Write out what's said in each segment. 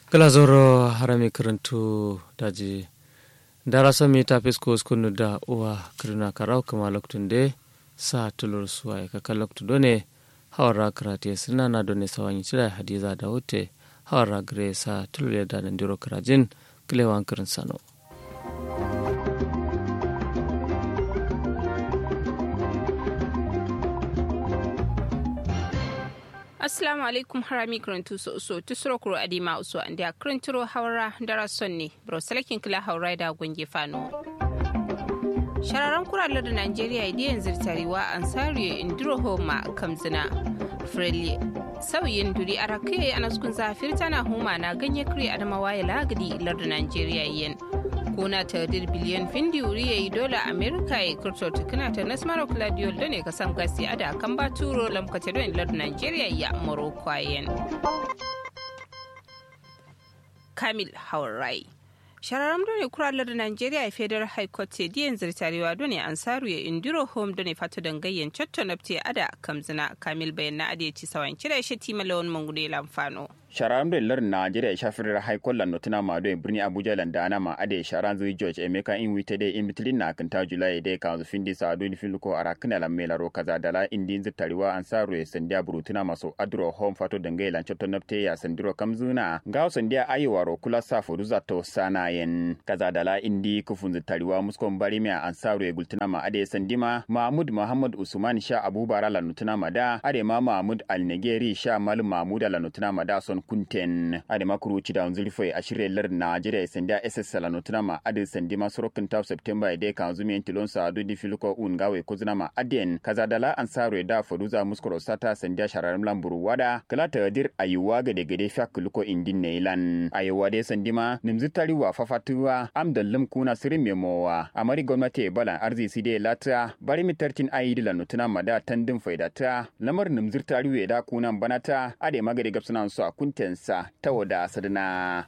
glazoro harami karantu daji darasa mi ta fisko skunu da uwa kirna karau kama loktun de sa tulur suwa ka kan loktu done hawara karate sina na done sawanyi cira hadiza da hote hawara gre sa tulur da nan diro karajin kilewan kirin sano assalamu alaikum harami karantu so so tusuro kuro adima uso andi a karanturo haura dara sonne bro salakin kila haura da gunge fano shararren kuralar da najeriya idiyan zirtarewa ansariyo indiro homa kamzina freli sauyin duri a rakai a naskun zafir tana homa na ganye kiri adamawa ya lagadi lardin najeriya yin kuna ta dir biliyan findi wuri ya yi dola amerika ya kurto tukuna ta nasmaro claudio da ne ka sam gasi ada kan ba turo lamkata don lardin nigeria ya morocco yen kamil haurai shararram done kuralar da nigeria ya federal high court ce diyan zirtarewa done ansaru ya indiro home done fato dangayyan cotto nafte ada kamzina kamil bayan na ade ci sawan kira shi timalawan mangude lamfano sharam da lar Najeriya shafir haikon lan notuna ma do birni Abuja lan da ma ade sharan zui George Emeka in wite de in bitlin na kan ta July de kan zu findi sa do ni filuko arakna lan mela ro kaza dala indi zitariwa an saru e sandia burutuna maso adro home fato dangai lan chotto napte ya sandiro kamzuna gaw sandia ayiwa ro kula sa fodu za to sana yen kaza dala indi kufun zitariwa muskon bari me an saru e gultuna ma ade sandima Mahmud Muhammad Usman Sha Abubara lan notuna ma da ade ma Mahmud Al Negeri Sha Mal Mahmud lan notuna ma da son kunten ade makuru ci da unzuri foi a shirye lar Najeriya sanda SS Salano tunama ade sandi masorokin ta September ide kan zumi en tilon sa adu di filuko un gawe kuzuna ma aden kaza dala ansaro da foduza muskoro sata sanda shararam lamburu wada kala ta dir ayuwa gade gade fak luko indin neilan ayuwa de sandi ma nimzitari wa fafatuwa amdallim kuna sirin memowa amari gwamnati balan arzi de lata bari mitartin ayidi lanu tunama da tandin faidata lamar nimzirtari we da kunan banata ade magade gapsunan su a kuntensa ta wada sadana.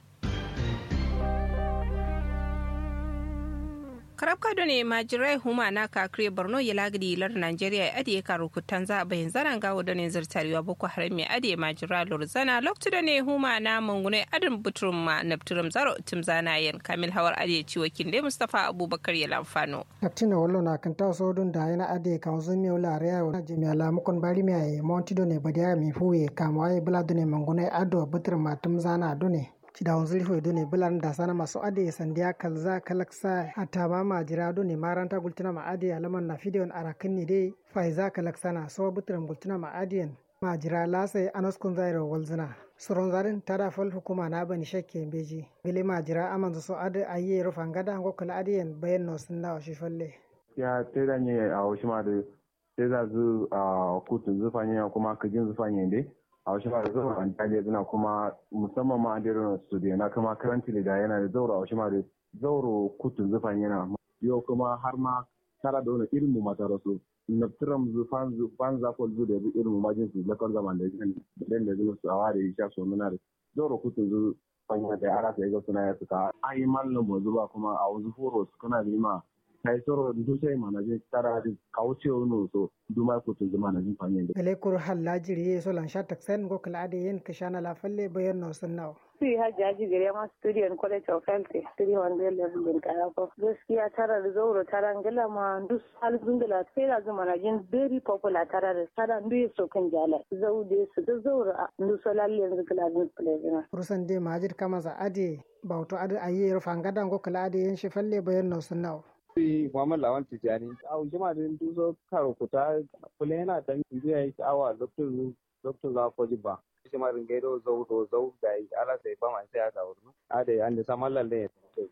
karabka da ne majirai huma na kakire borno ya lagadi lar nigeria ya adiye karo kutan za a bayan zaran gawo da ne zartarewa boko haram ya adiye majira lorzana loktu da ne huma na mangune adin buturum ma nafturum zaro tim zana yan kamil hawar adiye ciwo kinde mustapha abubakar ya lamfano. kaptina wallo na kan taw sodun da yana adiye kan zo mi wala reya wa jemi ala mukon bari mi ay monti do ne badiya mi fuwe kamwa ay bula do ne mangune ado buturum ma tim zana do ne cidawan zulfo do ne bilan da sana masu ade sandiya kalza kalaksa hatta ma majira do ne maranta gultuna ma ade alaman na fidiyon arakin ne dai faiza kalaksana so butran gultuna ma adiyan majira lasa anaskun zairo walzina suron zarin tada fal hukuma na bani shakke beji gele majira amanzu so ade ayi rufan gada ngo kala adiyan bayan no sunna shi falle ya teda ne a washima da sai za zu a kutun zufanya kuma kajin zufanya dai a wasu ma da zaura an tare zina kuma musamman ma an dero studio na kuma karanti da yana da zaura a wasu ma da zauro kutun zufan yana yau kuma har ma tara da wani irin mu mata rasu na tiram zufan zufan zafon zu da irin mu majin su lakon zaman da yin da da zuwa su a ware ya sha so muna da zauro kutun zufan yana da ara sai ga suna ya suka an yi mallin mu zuba kuma a wasu horo su kana da ma kai soro du sai mana je tara di kauce no so du ma ko tun zama na jin fanye de gele kur halla jiri so lan sha taksen go kala ade yen kashana la falle bayan no sunna si hajjaji gare ma studio in college of health studio wanda level din kaya ko gaskiya tara da zauro tara ngala ma duk hal zungala sai da zama na jin very popular tara da tara ndu so kan jala zaude su da zauro ndu so lalle yanzu kala din play rusan de majid kama za ade bauto ade ayi rufanga go kala ade yen shi falle bayan no sunna Sai Muhammad Lawan Tijjani, a jima da duzo karo kuta kula yana dan biya yi awa Dr. Dr. Zafoji ba. Shi ma ringai do zau do zau da yi ala sai ba mai sai aka wurin. A da an da saman lalle ya tafi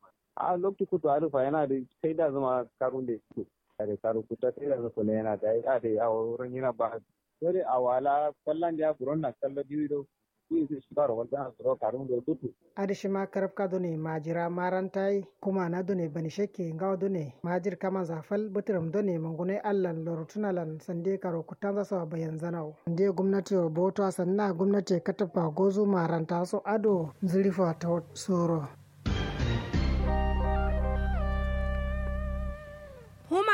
A lokacin kutu arufa yana da sai da zama karun da su. A da karo kuta sai da zama kula yana da yi a da a wurin yana ba. Dole a wala kwallon da ya furon na kallon biyu adishi ma karabka done majira marantai kuma na done bani shekke ngaw done majir kama zafal butiram done mangune allan lorutunalan sande karo kutanza so bayan zanau nde gwamnati wa boto sanna gwamnati katafa gozu maranta so ado zurifa ta soro huma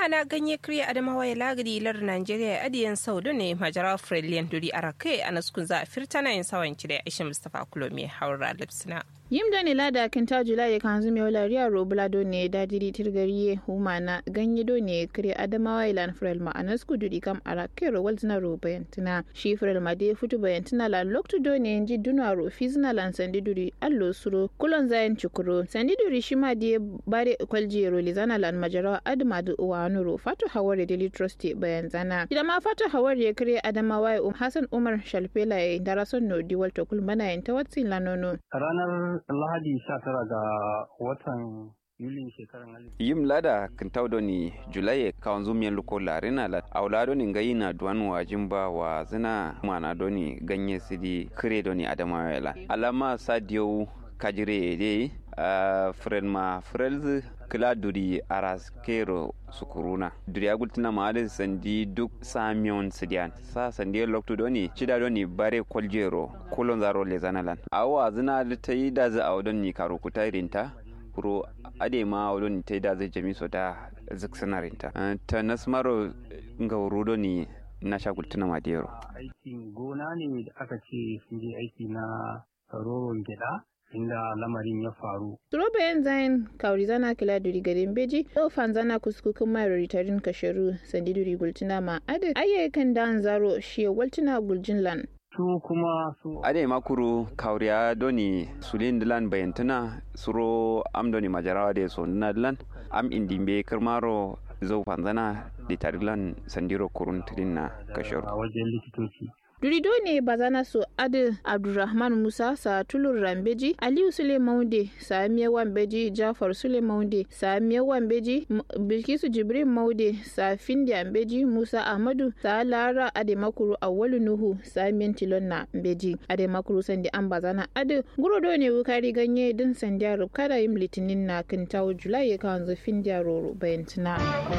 mana ganye kriya adamawa ya lagadi lar Najeriya adiyan saudu ne majara Frelian duri arake a naskun za a firtana yin sawanci da Aisha Mustapha Kulomi haura lipsina. yim doni lada kinta jula ye kanzu mi wala riya ro bula do ne dadiri tirgari humana ganye do ne kire adamawa ilan frel ma anas ku dudi kam ara kero waltina ro bayantina shi frel ma de futu bayantina la loktu do ne nji duna ro fizna lan sandi duri allo suro kulon zayan chukuro sandi duri shi ma de bare kwalji ro lizana lan majara adma du wa nuro fatu haware daily trust bayan zana idan ma fatu haware kire adamawa um hasan umar shalfela ya darason no diwal to kulmana yin tawatsin lanono ranar Lahadi 19 ga watan Yulin shekarar yim lada kintaudo ni julaye kawanzu miyan luko larina la aulado ni ngayi na duwan wa jimba wa zina mana doni ganye sidi kire doni adama la alama sadio kajire de uh, fren ma frelz kila duri aras kero sukuruna duri agultina ma ade sandi duk samion sidian sa sandi loktu doni chida doni bare koljero kulon zaro le zanalan awa zina ta yi da za a ni karo kutairinta kuro ade ma wadon ta yi da zai jami so da ziksinarinta ta nasmaro nga wurudo ni na shagultuna madero aikin gona ne da aka ce sun je aiki na roron gida inda lamarin ya faru. Turoba yan zayin kauri zana kila duri garin beji, yau fan zana kuskukin mai ritarin kasharu sandi duri gultina ma ade ayyukan dan zaro shi waltina guljin lan. Su kuma su. Ade makuru kauriya doni sulin dilan bayantana suro am doni majarawa de so dilan am indimbe kirmaro zo fanzana litarilan sandiro kurun na kasharu. A wajen likitoci. durido ne bazana so adi abdulrahman musa sa tulur rambeji aliyu sule maude sa miya wambeji jafar sule maude sa miya wambeji bilkisu jibrin maude sa findi ambeji musa ahmadu sa lara ade makuru awwalu nuhu sa miyan tilon na mbeji ade makuru sandi an bazana adi gurodo ne wukari ganye din sandiya rubkada yin litinin na kintawo julai ya kawanzu findiya roro bayantina.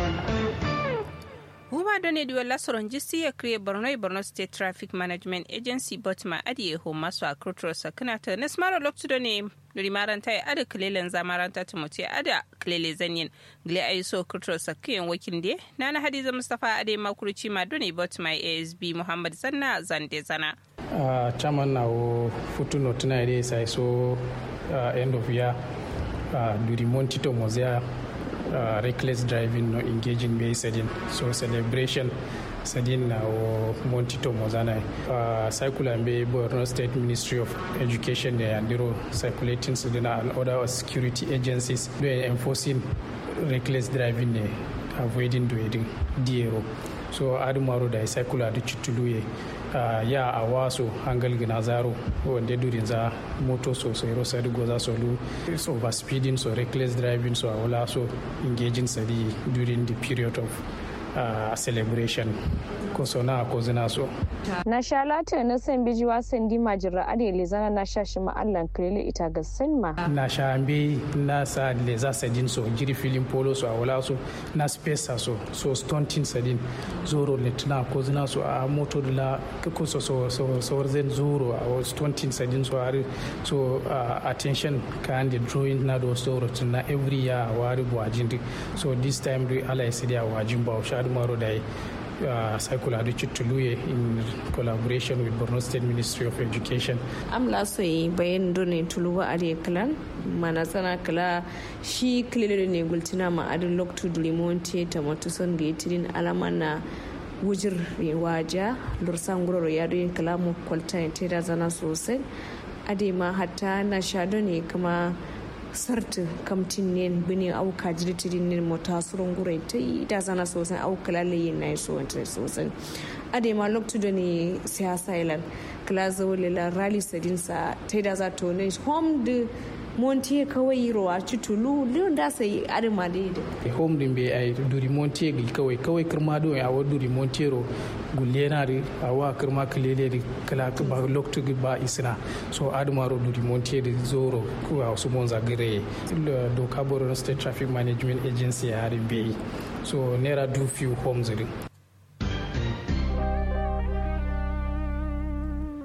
huma done duwe lasoron jisi ya kriye borno e borno state traffic management agency botma adi e ho maso a kurturo sakana ta nesmaro loktu done duri maranta ya ada kilelen za maranta ta mutu ada kilele zanyin gile ayi so kurturo sakiyan wakil de nana hadiza mustapha ade makuruci ma done botma asb muhammad zanna zande zana uh, chairman na o futuno tuna ide sai so uh, end of year uh, duri montito mozia uh, reckless driving no engaging me sadin so celebration sadin na o montito mozana uh, circular be borno state ministry of education ne andiro circulating sadina and other security agencies doing enforcing reckless driving ne avoiding doing diero so adumaro da circular da chutuluye uh, ya a waso hangal gina zaro wanda durin za moto sosai rosa digo za so lu so overspeeding so reckless driving so wala so engaging sadi during the period of uh, celebration ko so na ko zina so na sha lata na san biji wasan di majira ade le zana na sha shi ma'allan krele ita ga sanma na sha ambe na sa le za sadin so jiri filin polo so wala so na space so so stunting sadin zoro le tuna ko zina so a moto la ko so so so so zen zoro a stunting sadin so are so uh, attention kan the drawing na do zoro tuna every year wari buwajin so this time do ala isidia wajin ba shadu maro dai uh, Cycle Adichit Tuluye in collaboration with Borno State Ministry of Education. Am la so yi bayan dole tuluwa a da kalan mana sana kala shi kilele ne gultina ma adin loktu dulimonte ta matuson ga yitirin alama na wujir waja lursan guroro ya do kala mu kwalta ta da zana sosai ade ma hatta na shado ne kuma sarti kamtin ne bini au ka jirtiri ne mota surun gurai ta yi da zana sosai au kalale yin na so wanta sosai ade ma loktu da ne siyasa ilan kala zawole la rally sadin sa ta da za to ne home de montier kawai rowa citulu leon da sai ade ma da yi home din be ai duri montier gil kawai kawai kirma do ya wa duri montier ro gullena ri awa kirma kilele ri kala ba loktu ba isna so adumaro duri montier di zoro ko a su monza gire doka borno state traffic management agency ya harin bai so naira do few homes ri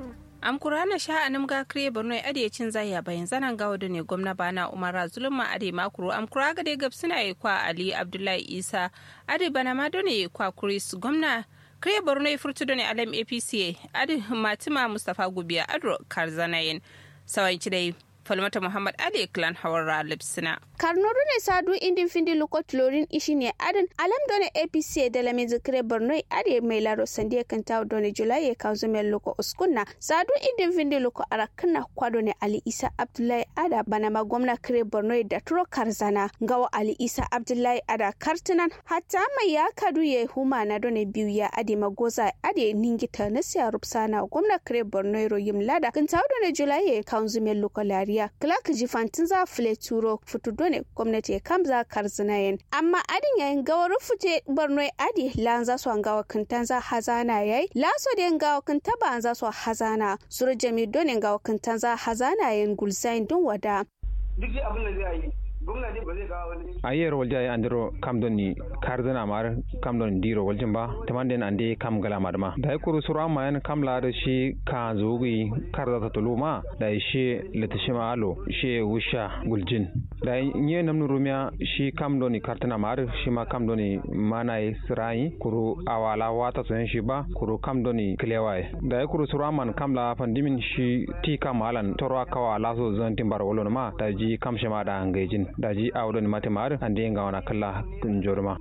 am kurana sha anam ga kriye borno e ade cin zaya bayan zanan gawo da ne gwamna bana umara zuluma ade makuru am kura ga de gab suna yi kwa ali abdullahi isa ade bana ma done kwa kuris gwamna kriye borno e furtu done alam apc ade matima mustafa gubiya adro karzanayin sawan dai falmata muhammad ade clan hawara lipsina karnoru ne sadu indin findi luko tlorin ishi ne adin alam done apc da lami zikire borno ade mai laro sande kan tawo done julai ya kawo zumen luko uskunna sadu indin findi luko arakna kwado ne ali isa abdullahi ada bana ma gwamna kire borno da turo karzana gawa ali isa abdullahi ada kartunan hatta mai ya kadu ya huma na done biyu ya ade magoza ade ningita na siya rupsana gwamna kire borno royim lada kan tawo done julai ya kawo zumen luko lariya clark jifantin za fule turo futu ne gwamnati ya kamza karzinayen amma adin yayin gawar fute borno adi lan za su gawa kintan za hazana yayi laso da gawa kinta ba za su hazana suru jami donin gawa kintan za hazana yayin gulzain don wada duk abin da zai yi gwamnati ba zai kawo wani a yiyar walja ya andiro kam don ni karzana mar kam don diro waljin ba tamanden ande kam gala madma da kuru suru amma yan kam la da shi ka zugi karza ta tuluma da shi litishima alo shi wusha guljin da nye namnu rumia shi kam don ni kartana mar shi ma kam don ni mana yi sirai kuru awala wata so shi ba kuru kam don ni klewai da kuru suru amma kam la pandimin shi ti kam alan torwa kawa laso zan timbar wolo ma da ji kam shi ma da ngejin daji awɗon mate maɗa andi nga wana kala jorma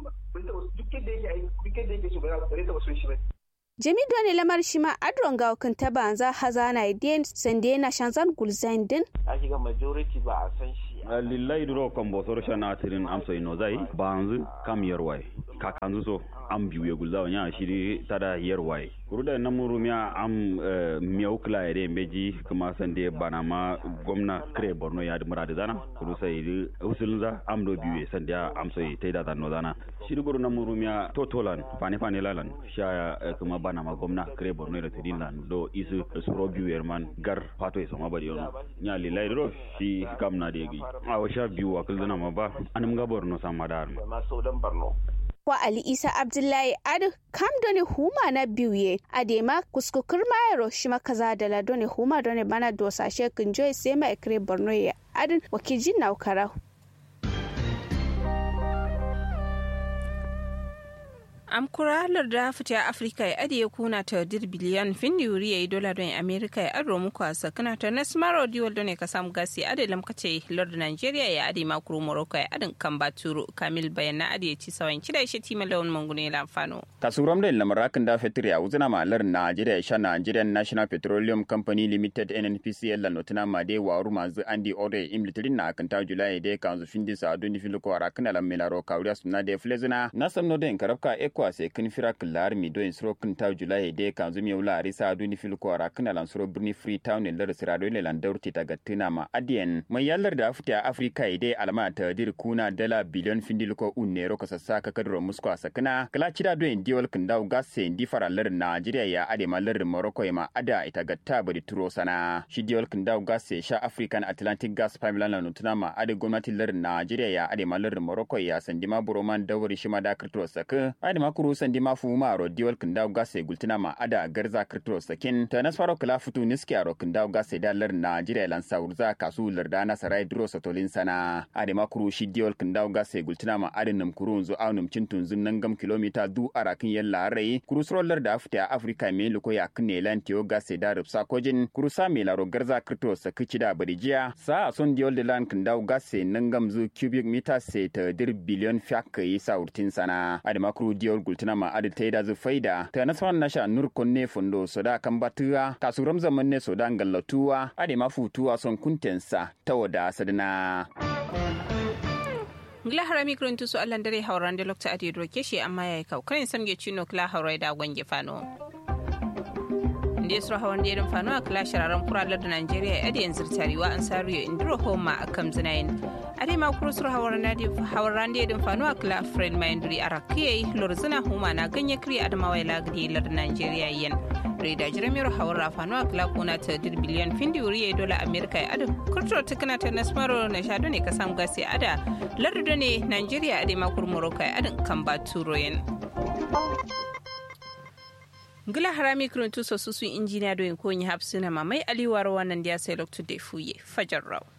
jami doni lamar shi ma adron ga kan taba za hazana idin sande na shanzan gulzain din a shiga majority ba a san shi lillahi duro kan bosor shana tirin amso ino zai banzu kam yarwai kakanzu so am biyu ya gulza wanya shiri tada yarwai kuruda na murumiya am miyau kila yare meji kuma sande bana ma gwamna kire borno ya mura da zana kuru sai usulun za am do biyu sande am so tai da zano zana shiri guru na murumiya totolan fane fane lalan sha kuma bana ma gwamna kire borno da tidin lan do isu suro biyu yerman gar fato isa ma bari yono nya lillahi duro shi kam na da yagi a washa biyu wakil zana ma ba anum ga borno sama da ma saudan borno wa Ali Isa Abdullahi Adu kam doni huma na biye adema kuskukur mayaro shima kaza da la doni huma doni bana dosa shekin joy sai mai kire Borno ya adin wakijin na ukara am kuralar da fita afirka ya adiye kuna ta dir biliyan fin yuri ya yi dola don amerika ya aro muku a sakana ta na smaro diwal don ka samu gasi adi lamkace lord nigeria ya adi makuru morocco ya adin kan baturu kamil bayan na adiye ci sawan kida shi tima lawan mangune lamfano kasuram da lamarakin da fetur ya wuzina malar nigeria ya sha nigerian national petroleum company limited nnpcl la notina ma de waru mazu andi ore imlitirin na akanta julai de kanzu findi sa duni filuko arakana la melaro kawriya suna de flezina nasam no den karabka eko ase kin fira kilar mi do insro kin taw julai de kanzu mi wula arisa duni filuko arakana lan suro birni freetown ne lar sirado ne lan daurti ta gattina ma adien mai yallar da afita afrika ide alama ta dir kuna dala biliyon findiluko unnero ko sassa ka kadro musko asakana kala cida do en diwal kin daw gasse ndi fara lar Najeriya ya ade ma lar Morocco ma ada ita gatta bari turo sana shi diwal kin daw gasse sha African Atlantic Gas Pipeline la nutuna ma ade gwamnati lar Najeriya ya ade ma lar Morocco ya sandi ma buroman dawari shi ma da kirtro saka ade ma kuru sandi ma fuma ro diwal kin daw gasse gultuna ma ada garza kirtro sakin ta nasfaro kala futu niski ro kin daw gasse da lar Najeriya lan saurza kasu lar da na sarai dro satolin sana ade ma kuru shi diwal kin daw gasse gultuna ma ade nam kuru zo aunum cintun zun nangam kilomita du arakin yalla rai kurusroller da afta afrika me luko ya kne lan tiyo gase da rubsa kojin kurusa me laro garza krito sa kici da barijiya sa son diol de lan kindau gase nangam zu cubic meter se ta dir billion fyak yi sa urtin sana ade makru diol gultina ma ade taida zu faida ta naswan nasha nur konne fundo soda kan batuwa kasuram zaman ne soda ngallatuwa ade mafutuwa son kuntensa ta wada sadana ngila harami kurin tusu allan dare hauran da lokta adi roke shi amma yayi kau kan samge chino kla haurai da gwange fano ndesro hawan derin fano a kla shararan kuralar da Najeriya adi yanzu tariwa an sariyo indiro homa a kam zinayin adi ma kurusur hawan hawan derin fano a kla friend mindri arakiye lorzina homa na ganye kri adamawa lagdi lar Najeriya yen reda jiramiyar hawar rafano a kla kuna ta dir biliyan findi wuri ya dola amerika ya adu kurturo tukuna ta nasmaro na shado ne ka samu gasi ada lardo ne nigeria ade makur morocco ya adin kan ba turo yen ngila harami kuruntu so susu injiniya do en ko nyi hapsina mamai aliwar wannan dia sai loktu de fuye fajar raw